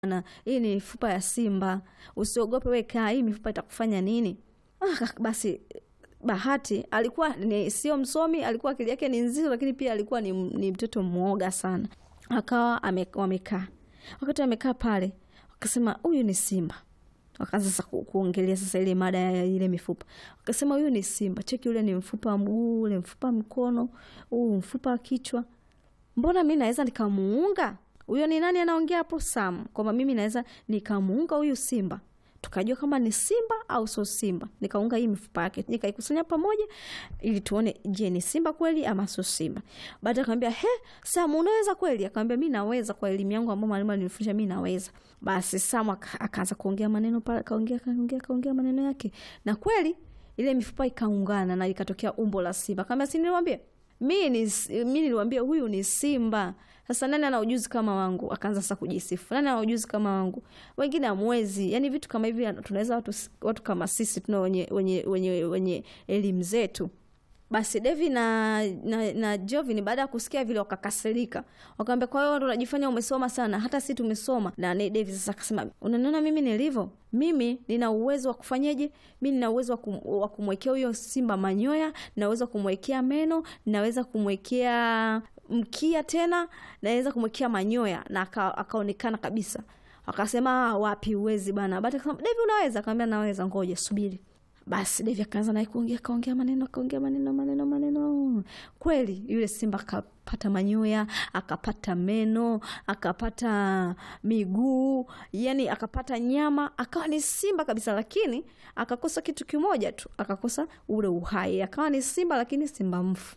na hii ni mifupa ya simba, usiogope, we kaa, hii mifupa itakufanya nini? Ah, basi Bahati alikuwa ni sio msomi, alikuwa akili yake ni nzito, lakini pia alikuwa ni, ni mtoto mwoga sana. Akawa ame, wamekaa wakati wamekaa pale, wakasema huyu ni simba. Wakaanza sasa ku, kuongelea sasa ile mada ya ile mifupa, wakasema huyu ni simba, cheki, ule ni mfupa wa mguu, ule mfupa mkono, huu mfupa wa kichwa, mbona mi naweza nikamuunga huyo? Ni nani anaongea hapo? Sam, kwamba mimi naweza nikamuunga huyu simba tukajua kama ni simba au sio simba. Nikaunga hii mifupa yake nikaikusanya pamoja, ili tuone, je, ni simba kweli ama sio simba. Baada akamwambia, he, Sam, unaweza kweli? Akamwambia, mi naweza, kwa elimu yangu ambayo mwalimu alinifundisha mi naweza. Basi Sam akaanza kuongea maneno pale, kaongea kaongea kaongea maneno yake, na kweli ile mifupa ikaungana na ikatokea umbo la simba. Akamwambia, si niliwaambia mi ni mi niliwaambia huyu ni simba. Sasa nani ana ujuzi kama wangu? Akaanza sasa kujisifu, nani ana ujuzi kama wangu? Wengine hamwezi. Yani vitu kama hivi tunaweza watu, watu kama sisi tuna wenye, wenye, wenye, wenye elimu zetu. Basi Devi na, na, na Jovin baada ya kusikia vile wakakasirika, wakamwambia kwa hiyo ndo unajifanya umesoma sana, hata si tumesoma. Na Devi sasa akasema, unaniona mimi nilivyo? Mimi nina uwezo wa kufanyeje? Mi nina uwezo wa kumwekea huyo simba manyoya, nina uwezo wa kumwekea meno, ninaweza kumwekea mkia, tena naweza kumwekea manyoya na akaonekana kabisa. Akasema wapi, uwezi bana. Baada akasema Devi, unaweza? Akamwambia naweza, ngoja subiri. Basi Devi akaanza naye kuongea, kaongea maneno, akaongea maneno maneno maneno. Kweli yule simba akapata manyoya, akapata meno, akapata miguu, yani akapata nyama, akawa ni simba kabisa, lakini akakosa kitu kimoja tu, akakosa ule uhai. Akawa ni simba, lakini simba mfu.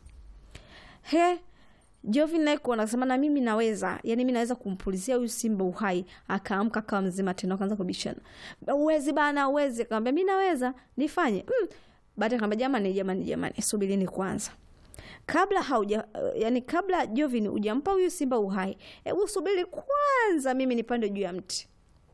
He, Jovin naye kuona akasema na mimi naweza, yani mimi naweza kumpulizia huyu simba uhai. Akaamka akawa mzima tena, akaanza kubishana, uwezi bana, uwezi. Akamwambia mimi naweza, nifanye mm. Baada akamwambia jamani, jamani, jamani, subirini kwanza, kabla hauja yani, kabla Jovin hujampa huyu simba uhai, hebu subiri kwanza, mimi nipande juu ya mti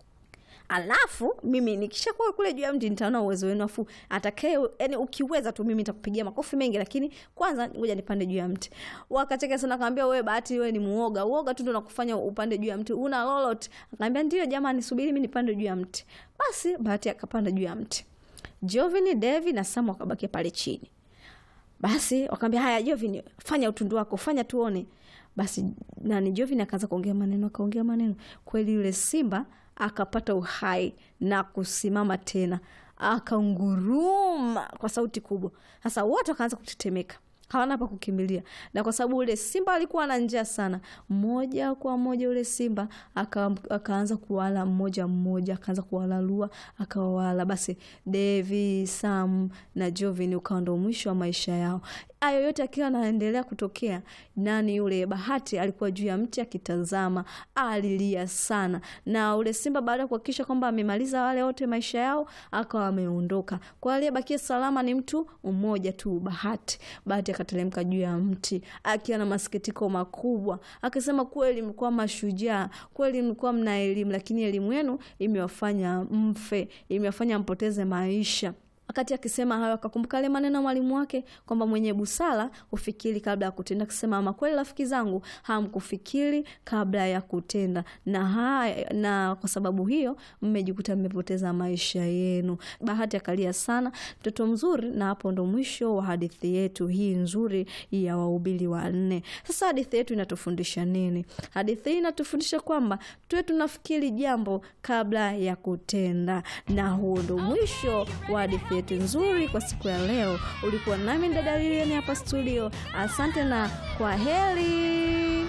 alafu mimi nikishakuwa kule juu ya mti nitaona uwezo wenu, afu atakaye yani, ukiweza tu mimi nitakupigia makofi mengi, lakini kwanza ngoja nipande juu ya mti. Wakacheka sana, akamwambia wewe Bahati, wewe ni muoga, uoga tu ndio nakufanya upande juu ya mti, una lolote? Akamwambia ndio jamani, subiri mimi nipande juu ya mti. Basi Bahati akapanda juu ya mti, Jovin, Devi na Sam wakabakia pale chini. Basi wakamwambia haya, Jovin, fanya utundu wako, fanya tuone. Basi nani, Jovin akaanza kuongea maneno, akaongea maneno, kweli yule simba akapata uhai na kusimama tena, akaunguruma kwa sauti kubwa. Sasa wote wakaanza kutetemeka, hawana pa kukimbilia, na kwa sababu ule simba alikuwa na njaa sana, moja kwa moja ule simba aka, akaanza kuwala mmoja mmoja, akaanza kuwalalua akawawala. Basi Devi, Sam na Jovin ukawa ndo mwisho wa maisha yao. Hayo yote akiwa anaendelea kutokea, nani yule Bahati alikuwa juu ya mti akitazama, alilia sana. Na ule simba baada ya kuhakikisha kwamba amemaliza wale wote maisha yao, akawa ameondoka. Kwa aliyebakia salama ni mtu mmoja tu, Bahati. Bahati akateremka juu ya mti akiwa na masikitiko makubwa, akisema, kweli mlikuwa mashujaa, kweli mlikuwa mna elimu, lakini elimu yenu imewafanya mfe, imewafanya mpoteze maisha. Wakati akisema hayo akakumbuka yale maneno ya mwalimu wake kwamba mwenye busara hufikiri kabla ya kutenda, akisema ama kweli rafiki zangu, hamkufikiri kabla ya kutenda, na haya, na kwa sababu hiyo mmejikuta mmepoteza maisha yenu. Bahati akalia sana, mtoto mzuri. Na hapo ndo mwisho wa hadithi yetu hii nzuri ya Wahubiri Wanne. Sasa hadithi yetu inatufundisha nini? Hadithi hii inatufundisha kwamba tuwe tunafikiri jambo kabla ya kutenda, na huo ndo mwisho wa hadithi yetu nzuri kwa siku ya leo. Ulikuwa nami dada Lilian hapa studio. Asante na kwa heri.